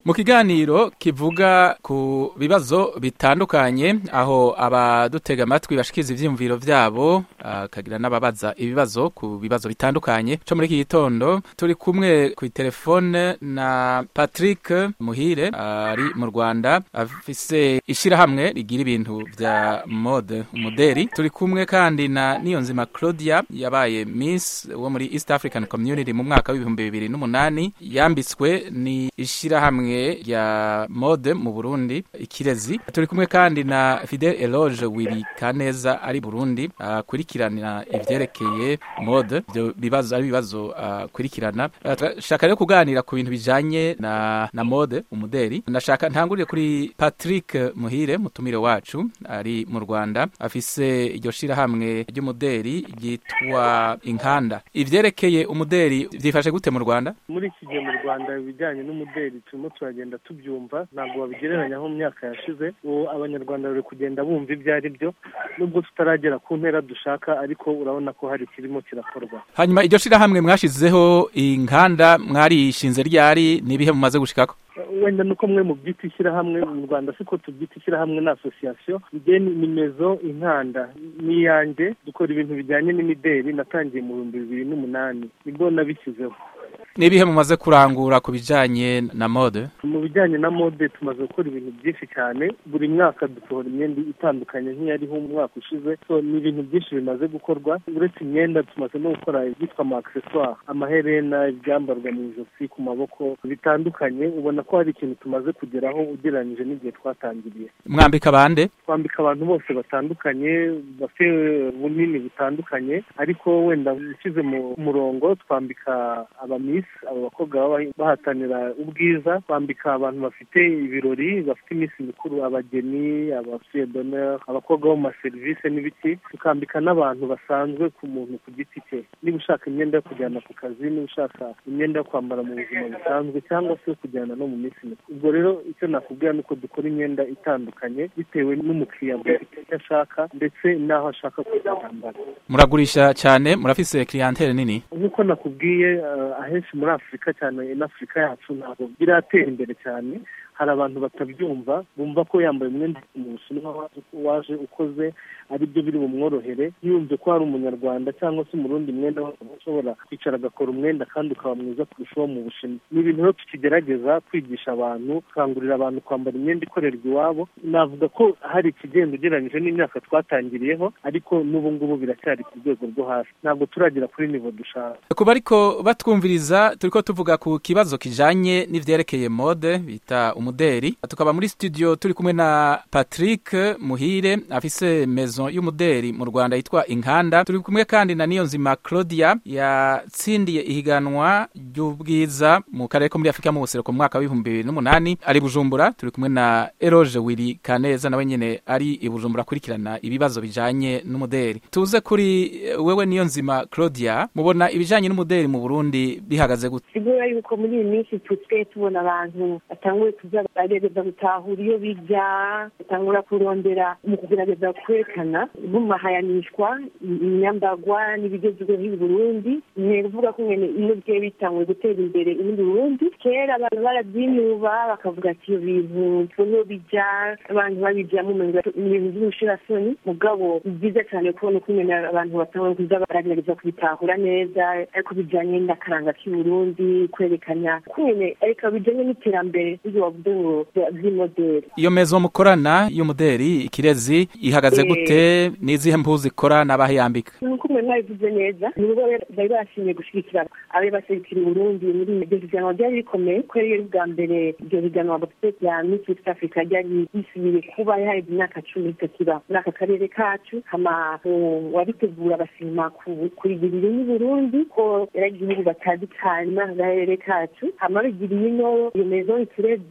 mu kiganiro kivuga ku bibazo bitandukanye aho abadutega amatwi bashikiza ivyiyumviro vyabo akagira n'ababaza ibibazo ku bibazo bitandukanye co muri iki gitondo turi kumwe ku telefone na Patrick Muhire ari mu Rwanda afise ishirahamwe rigira ibintu vya mode umuderi turi kumwe kandi na Niyonzima Claudia yabaye Miss wo muri East African Community mu mwaka w'ibihumbi bibiri n'umunani yambitswe ni ishirahamwe ya mode mu Burundi ikirezi turi kumwe kandi na Fidel Eloge Willy Kaneza ari Burundi akurikirana ivyerekeye mode ibyo bibazo ari bibazo akurikirana shaka rero kuganira ku bintu bijanye na na mode umuderi ndashaka ntangurire kuri Patrick Muhire mutumire wacu ari mu Rwanda afise iryo shirahamwe ry'umuderi ryitwa Inkanda ivyerekeye umuderi vyifashe gute mu Rwanda muri iki gihe mu Rwanda ibijyanye n'umuderi turimo turagenda tubyumva ntabwo babigereranya nko mu myaka yashize ubu abanyarwanda bari kugenda bumva ibyo ari byo nubwo tutaragera ku ntera dushaka ariko urabona ko hari ikirimo kirakorwa hanyuma iryo shirahamwe mwashizeho inkanda mwarishinze ryari n'ibihe mumaze gushikako wenda nuko mwe mu byita ishyirahamwe mu rwanda siko tubyita ishyirahamwe na asosiyasiyo igeni nimezo inkanda ni iyanjye dukora ibintu bijyanye n'imideri natangiye mu bihumbi bibiri n'umunani nibwo nabishyizeho n'ibihe mumaze kurangura ku bijanye na mode mu bijyanye na mode tumaze gukora ibintu byinshi cyane buri mwaka dusohora imyenda itandukanye nk'iyariho umwaka ushize so ni ibintu byinshi bimaze gukorwa uretse imyenda tumaze no gukora ibyitwa ama accessoire amaherena ibyambarwa mu ijosi ku maboko bitandukanye ubona ko hari ikintu tumaze kugeraho ugereranyije n'igihe twatangiriye mwambika bande twambika abantu bose batandukanye bafite bunini butandukanye ariko wenda ushyize mu murongo twambika abamisi abo bakobwa baba bahatanira ubwiza twambika abantu bafite ibirori bafite iminsi mikuru abageni abasuyedoneri abakobwa bo mu maserivisi n'ibiki tukambika n'abantu basanzwe ku muntu ku giti cye niba ushaka imyenda yo kujyana ku kazi niba ushaka imyenda yo kwambara mu buzima busanzwe cyangwa se yo kujyana no mu minsi mikuru ubwo rero icyo nakubwira ni uko dukora imyenda itandukanye bitewe n'umukiriya icyo ashaka ndetse n'aho ashaka kuzambara muragurisha cyane murafise clientele nini nk'uko nakubwiye ahenshi muri afurika cyane n'afurika yacu ntabwo biratera imbere cyane hari abantu batabyumva bumva ko yambaye umwenda mu bushinwa waje ukoze ari byo biri bumworohere yumve ko hari umunyarwanda cyangwa se umurundi mwenda ushobora kwicara agakora umwenda kandi ukaba mwiza kurusha uwo mu bushinwa ni ibintu rero tukigerageza kwigisha abantu gukangurira abantu kwambara imyenda ikorerwa iwabo navuga ko hari ikigenda ugereranyije n'imyaka twatangiriyeho ariko n'ubu ngubu biracyari ku rwego rwo hasi ntabwo turagera kuri nivo dushaka kuba ariko batwumviriza turi ko tuvuga ku kibazo kijanye n'ivyerekeye mode bita umuderi tukaba muri studio turi kumwe na Patrick Muhire afise maison y'umuderi mu Rwanda yitwa Inkanda turi kumwe kandi na Niyonzima Claudia yatsindiye ihiganwa ry'ubwiza mu karere ko muri Afrika mu buseruko mu mwaka wa 2008 ari Bujumbura turi kumwe na Eroge Willy Kaneza nawe nyene ari i Bujumbura kurikirana ibibazo bijanye n'umuderi tuze kuri wewe Niyonzima Claudia mubona ibijanye n'umuderi mu Burundi bihagaze gute sigura yuko muri iyi minsi tutwe tubona abantu batanguye kuza bagerageza gutahura iyo bijya batangura kurondera mu kugerageza kwerekana bumahayanishwa imyambagwa n'ibigezweho i Burundi ni kuvuga ko nyene iyo bigiye bitanguye gutera imbere ibindi Burundi kera abantu barabyinuba bakavuga ati iyo bintu tubona bijya abantu babijyamo umenga ibintu by'ubushirasoni mugabo ni byiza cyane kubona uko nyene abantu batangura kuza baragerageza kubitahura neza ariko bijyanye n'akaranga k'i Burundi kwerekana ko nyene ariko bijyanye n'iterambere ibyo wavuze ngo by'imoderi iyo mezo mukorana y'umuderi ikirezi ihagaze gute n'izihe mpuzu ikora n'abahe yambika nuko mwe mwabivuze neza nibo bari bashimye gushigikira abe baserukira Burundi muri iryo higanwa ryari rikomeye kubera iyo bwa mbere iryo higanwa rya Miss East Africa ryari risubiye kuba yaheze imyaka cumi ritakiba muri aka karere kacu hama wabitegura bashima kurigirira ino Burundi ko yari igihugu batazi cyane muri aka karere kacu hama bigiriye ino iyo mezo ikirezi niyo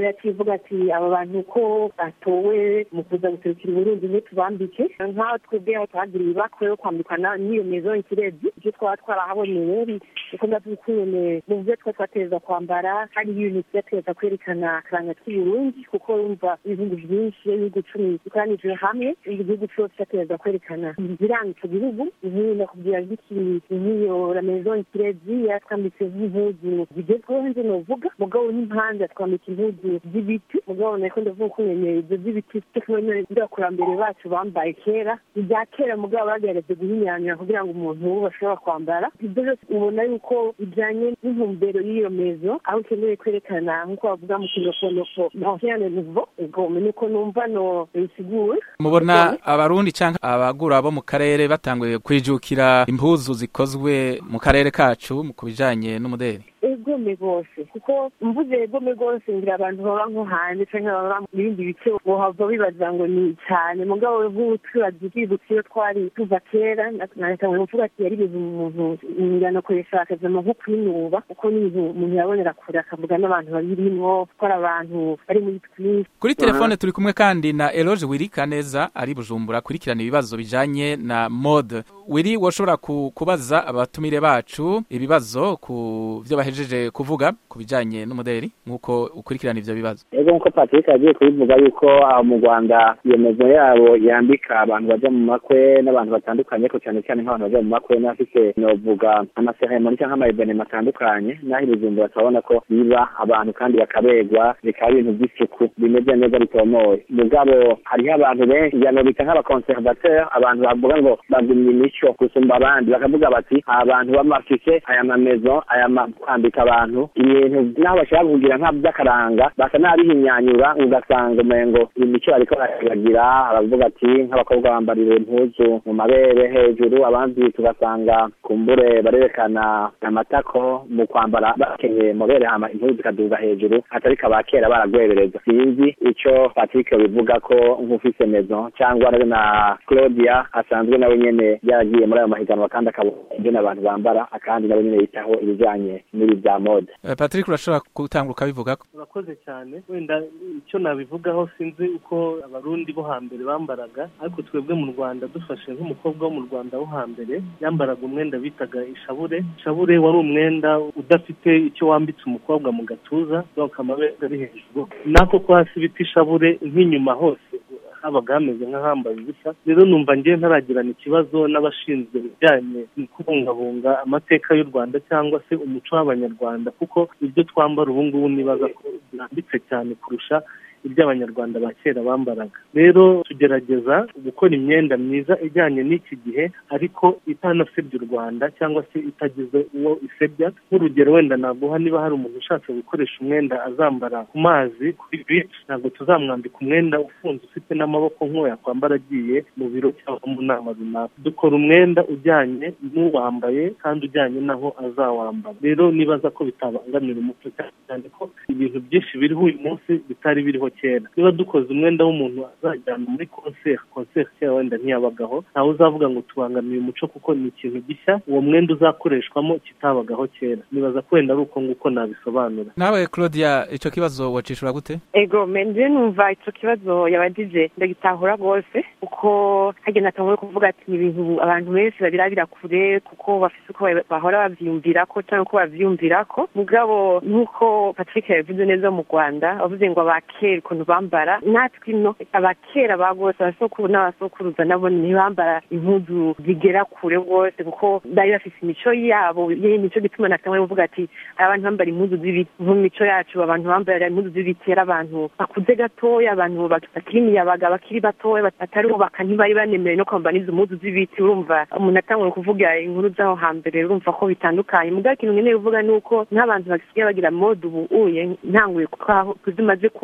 yaciye ivuga ati aba bantu ko batowe mu kuza guserukira uburundi ntitubambike nk'aho twebwe aho twagiriye ibakwe yo kwambikana n'iyo mezo ikirezi ibyo twaba twarahaboneye kuko ndavyukuyene mu byo twa twateza kwambara hari ibintu vyateza kwerekana akaranga k'uburundi kuko yumva ibihugu vyinshi ibihugu cumi bikoranije hamwe igihugu cose cyateza kwerekana ibiranga ico gihugu nk'iyo nakubwira nk'ikintu nk'iyo la maison ikirezi yatwambitse nk'impuzu zigezweho nje novuga mugabo n'impande yatwambika impuzu z'ibiti mugabo nariko ndavuga uko nyene ivyo z'ibiti tekinone ndakurambere bacu bambaye kera ibya kera mugabo bagerageje guhinyanyura kugira ngo umuntu ubu bashobora kwambara ibyo byose ubona yuko bijanye n'intumbero y'iyo mezo aho ukeneye kwerekana nk'uko bavuga mu kindofonofo ancien nouveau ubwo nuko numva no bisigura mubona abarundi canke abagura bo mu karere batanguye kwijukira impuzu zikozwe mu karere kacu ku bijanye n'umudeli egome rwose kuko mvuze egome rwose ngira abantu baba nko hanze canke baba mu bindi bice bohava bibaza ngo ni cyane mugabo nk'ubu twibaza ivyibutso iyo twari tuva kera natanguye kuvuga ati yari ibintu umuntu nganakoresha akazama nko kwinuba kuko ni ibintu umuntu yabonera kure akavuga n'abantu babirimwo ko ari abantu bari muri twinshi kuri telefone turi kumwe kandi na eloge wirika neza ari bujumbura akurikirana ibibazo bijanye na mode wiri woshobora kubaza abatumire bacu ibibazo ku vyo bahejeje kuvuga ku bijanye n'umudeli nk'uko ukurikirana ivyo bibazo ego nk'uko patrick agiye kubivuga yuko aho mu rwanda iyo mezo yabo yambika abantu baja mu makwe n'abantu batandukanye ko cyane cyane nk'abantu baja mu makwe n'abafise novuga amaseremoni cyangwa amaevenema atandukanye n'aho ibijumbura turabona ko biba abantu kandi bakaberwa bikaba ibintu by'isuku bimeze neza bitomoye mugabo hariho abantu benshi njyano bita nk'abakonservateur abantu bavuga ngo bagumye imico gusumba abandi bakavuga bati abantu bamafise aya mamezo aya kwambika abantu ibintu naho bashaka kugira nka by'akaranga basa n'abihinyanyura ugasanga umengo imico bariko baragira aravuga ati nk'abakobwa bambarira impuzu mu mabere hejuru abandi tugasanga kumbure barerekana amatako mu kwambara bakenyeye mubere hama impuzu zikaduga hejuru atari kaba kera baragwebereza sinzi ico patrick bivuga ko nk'ufise mezo cyangwa na claudia asanzwe nawe nyene yaragiye muri ayo mahiganwa kandi akabona ibyo n'abantu bambara akandi nawe nyene yitaho ibijanye n'ibi bya mode patrick urashobora gutanga ukabivuga urakoze cyane wenda icyo nabivugaho sinzi uko abarundi bo hambere bambaraga ariko twebwe mu rwanda dufashe nk'umukobwa wo mu rwanda wo hambere yambaraga umwenda bitaga ishabure ishabure wari umwenda udafite icyo wambitse umukobwa mu gatuza donc amabere ari hejuru nako ko hasi bita ishabure nk'inyuma hose habaga hameze nk'ahambaye ubusa rero numva ngewe ntaragirana ikibazo n'abashinzwe ibijyanye no kubungabunga amateka y'u rwanda cyangwa se umuco w'abanyarwanda kuko ibyo twambara ubu ngubu nibaza ko birambitse cyane kurusha ibyo abanyarwanda ba kera bambaraga rero tugerageza gukora imyenda myiza ijyanye n'iki gihe ariko itanasebya u rwanda cyangwa se itagize uwo isebya nk'urugero wenda naguha niba hari umuntu ushatse gukoresha umwenda azambara ku mazi kuri bici ntabwo tuzamwambika umwenda ufunze ufite n'amaboko nk'uwo yakwambara agiye mu biro cyangwa mu nama runaka dukora umwenda ujyanye n'uwambaye kandi ujyanye n'aho azawambara rero nibaza ko bitabangamira umuco cyane ko ibintu byinshi biriho uyu munsi bitari biriho kera niba dukoze umwenda w'umuntu azajyana muri konseri konseri kera wenda ntiyabagaho ntawe uzavuga ngo tubangamiye umuco kuko ni ikintu gishya uwo mwenda uzakoreshwamo kitabagaho kera nibaza ko wenda ari uko nguko nabisobanura nawe claudia icyo kibazo wacishura gute ego menje numva icyo kibazo yabajije ndagitahura rwose kuko hagenda atanguye kuvuga ati ni ibintu abantu benshi babirabira kure kuko bafite uko bahora bavyumvira ko cyangwa uko bavyumvira ko mugabo nk'uko patrick yabivuze neza mu rwanda bavuze ngo abakera ukuntu bambara natwe ino abakera ba rwose abasokuru n'abasokuruza nabo ntibambara impuzu zigera kure rwose kuko bari bafite imico yabo imico gituma natanguye kuvuga ati hari abantu bambara impuzu z'ibiti mu mico yacu abantu bambara impuzu z'ibiti ari abantu bakuze gatoya abantu bakiri imiyabaga bakiri batoya batarubaka ntibari banemerewe no kwambara n'izo mpuzu z'ibiti urumva umuntu atanguye kuvuga inkuru z'aho hambere urumva ko bitandukanye mugabo ikintu nkeneye kuvuga ni uko nk'abantu basigaye bagira mode ubu uye ntanguye kuzimaze kubona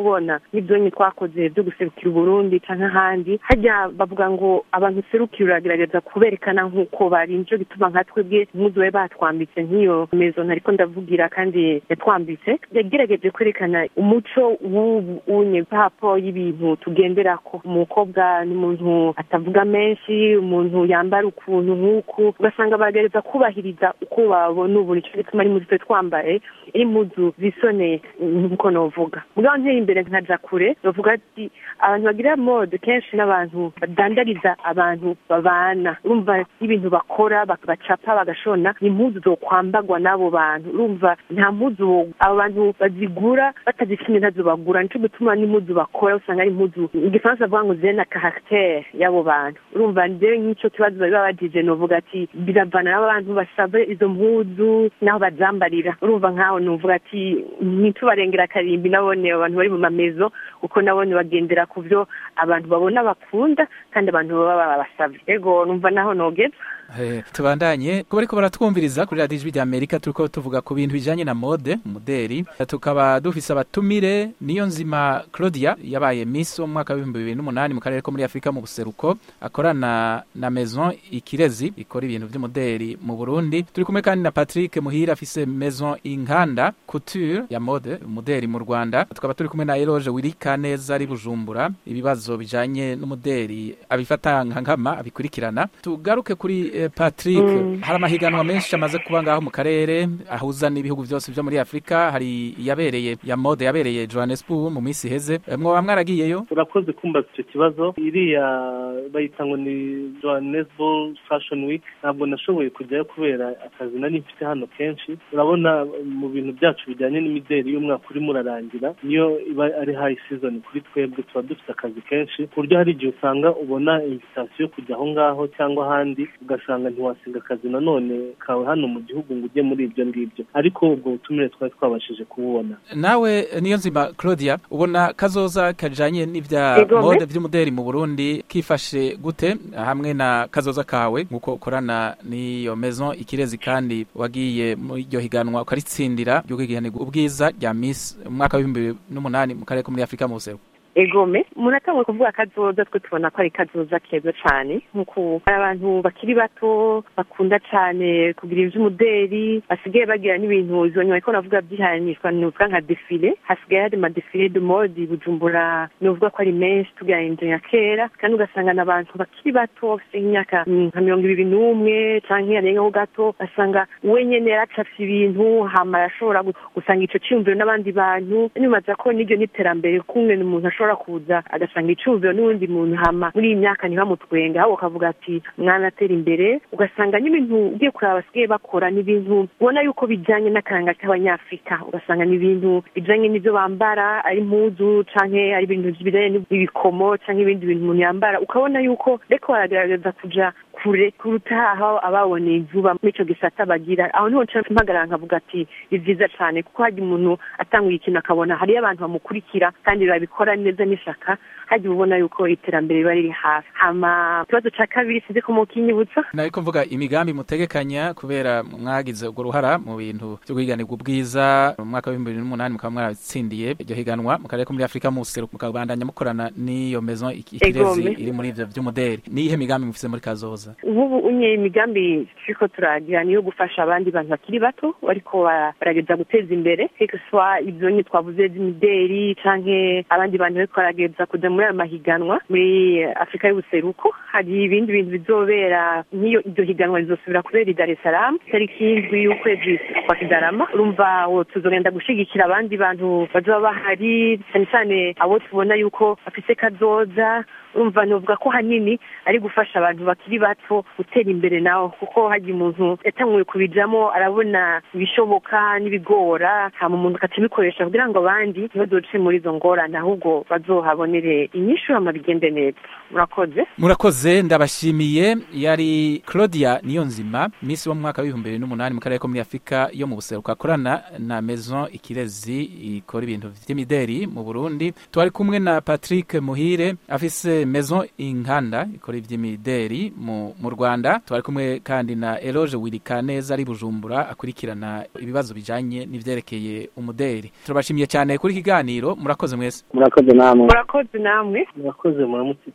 n'ibyonyi twakoze byo guserukira uburundi cyangwa ahandi hajya bavuga ngo abantu userukira uragerageza kuberekana nk'uko bari nicyo gituma nka twebwe impuzu bari batwambitse nk'iyo mezo ntariko ndavugira kandi yatwambitse yagerageje kwerekana umuco w'ubu unye papo y'ibintu tugenderako umukobwa ni umuntu atavuga menshi umuntu yambara ukuntu nk'uku ugasanga baragerageza kubahiriza uko babona ubu nicyo gituma ari impuzu twe twambaye ari impuzu zisoneye nk'uko novuga mugabo nteye imbere nkaja kure novuga ati abantu bagira mode kenshi n'abantu badandariza abantu babana urumva n'ibintu bakora bacapa bagashona ni impuzu zokwambagwa n'abo bantu urumva nta mpuzu abo bantu bazigura batazifite ntazo bagura nico gituma n'impuzu bakora usanga ari impuzu igifaransa bavuga ngo zena caractere y'abo bantu urumva ndewe nk'ico kibazo bari babajije novuga ati biravana n'abantu basaba izo mpuzu n'aho bazambarira urumva nkaho novuga ati ntitubarengera akarimbi nabone abantu bari mu mamezo kuko nabone bagendera ku byo abantu babona bakunda kandi abantu baba babasabye ego numva naho nogeza tubandanye kuba ariko baratwumviriza kuri radiyo ijwi ry'amerika turiko tuvuga ku bintu bijanye na mode umuderi tukaba dufise abatumire niyo nzima claudia yabaye miss wo mu mwaka w'ibihumbi bibiri n'umunani mu karere ko muri afurika mu buseruko akorana na maison ikirezi ikora ibintu vy'umuderi mu burundi turi kumwe kandi na patrick muhira afise maison inkanda couture ya mode umuderi mu rwanda tukaba turi kumwe na eloge wirika neza ari bujumbura ibibazo bijanye n'umuderi abifata nka nkama abikurikirana tugaruke kuri patrick hari amahiganwa menshi amaze kuba ngaho mu karere ahuza n'ibihugu byose byo muri afurika hari yabereye ya mode yabereye johannesburg mu minsi iheze mwoba mwaragiyeyo urakoze kumbaza icyo kibazo iriya bayita ngo ni johannesburg fashion week ntabwo nashoboye kujyayo kubera akazi nari mfite hano kenshi urabona mu bintu byacu bijyanye n'imideli y'umwaka urimo urarangira niyo iba ari high season kuri twebwe tuba dufite akazi kenshi ku buryo hari igihe usanga ubona invitation yo kujya aho ngaho cyangwa ahandi ugasanga ntiwasiga akazi nanone kawe hano mu gihugu ngo ujye muri ibyo ngibyo ariko ubwo butumire twari twabashije kububona nawe niyo nzima claudia ubona kazoza kajanye n'ibya mode vy'umuderi mu burundi kifashe gute hamwe na kazoza kawe nk'uko ukorana n'iyo maison ikirezi kandi wagiye muri iryo higanwa ukaritsindira ryo kwigihanirwa ubwiza rya miss mu mwaka w'ibihumbi bibiri n'umunani mu karere ko muri afurika mu buseruko egome umuntu atanguye kuvuga kazoza twe tubona ko ari kazoza keza cyane nk'uko hari abantu bakiri bato bakunda cyane kugira iby'umuderi basigaye bagira n'ibintu izo nyuma ariko navuga byihanishwa ni uvuga nka defile hasigaye hari amadefile de mode bujumbura ni uvuga ko ari menshi tugereranyije nka kera kandi ugasanga n'abantu bakiri bato bafite nk'imyaka nka mirongo ibiri n'umwe cyangwa yarengaho gato basanga we nyene yaracafye ibintu hama arashobora gusanga ico ciyumviro n'abandi bantu nyumaza ko n'iryo n'iterambere kumwe n'umuntu ashobora kuza agasanga icumviro n'uwundi muntu hama muri iyi myaka ntibamutwenga ahubwo ukavuga ati mwana atera imbere ugasanga n'ibintu ugiye kureba basigaye bakora ni ibintu ubona yuko bijyanye n'akaranga k'abanyafurika ugasanga ni ibintu bijyanye n'ibyo bambara ari impuzu canke ari ibintu bijyanye n'ibikomo canke ibindi bintu umuntu yambara ukabona yuko reko baragerageza kuja kure kuruta aho ababoneye izuba muri ico gisata bagira aho niho nca mpagarara nkavuga ati ni vyiza cane kuko harya umuntu atanguye ikintu akabona hariyo abantu bamukurikira kandi babikora neza n'ishaka hajya ubona yuko iterambere riba riri hafi hama ikibazo ca kabiri sinzi ko mukinyibutsa nariko mvuga imigambi mutegekanya kubera mwagize urwo ruhara mu bintu vyo guhiganirwa ubwiza mu mwaka w'ibihumbi bibiri n'umunani mukaba mwaratsindiye iryo higanwa mu karere ko muri afurika mu buseruko mukabandanya mukorana n'iyo maison ikirezi iri muri ivyo vy'umuderi niyihe migambi mufise muri kazoza nk'ubu unye imigambi turiko turagira niyo gufasha abandi bantu bakiri bato bariko barageza guteza imbere swa ibyo nye twavuze by'imideri canke abandi bantu bariko barageza kuja muri ayo mahiganwa muri afurika y'ubuseruko hari ibindi bintu bizobera nk'iyo iryo higanwa rizosubira kubera i dar es salaam tariki y'indwi y'ukwezi kwa kigarama urumva tuzogenda gushigikira abandi bantu bazoba bahari cyane cyane abo tubona yuko bafise kazoza urumva novuga ko hanini ari gufasha abantu bakiri bato gutera imbere nawe kuko hajya umuntu yatanguye kubijamo arabona ibishoboka n'ibigora hama umuntu akabikoresha kugira ngo abandi ntibazoce muri izo ngorane ahubwo bazohabonere inyishu hama bigende neza murakoze murakoze ndabashimiye yari claudia niyo nzima misi wo mu mwaka w'ibihumbi bibiri n'umunani mu karere ko muri afurika yo mu buseruko akorana na maison ikirezi ikora ibintu vy'imideri mu burundi twari kumwe na patrick muhire afise maison inkanda ikora ivy'imideri mu mu rwanda twari kumwe kandi na eloge wirika neza ari bujumbura akurikirana ibibazo bijanye n'ivyerekeye umuderi turabashimiye cyane kuri iki kiganiro murakoze mwese murakoze namwe murakoze namwe murakoze muramutse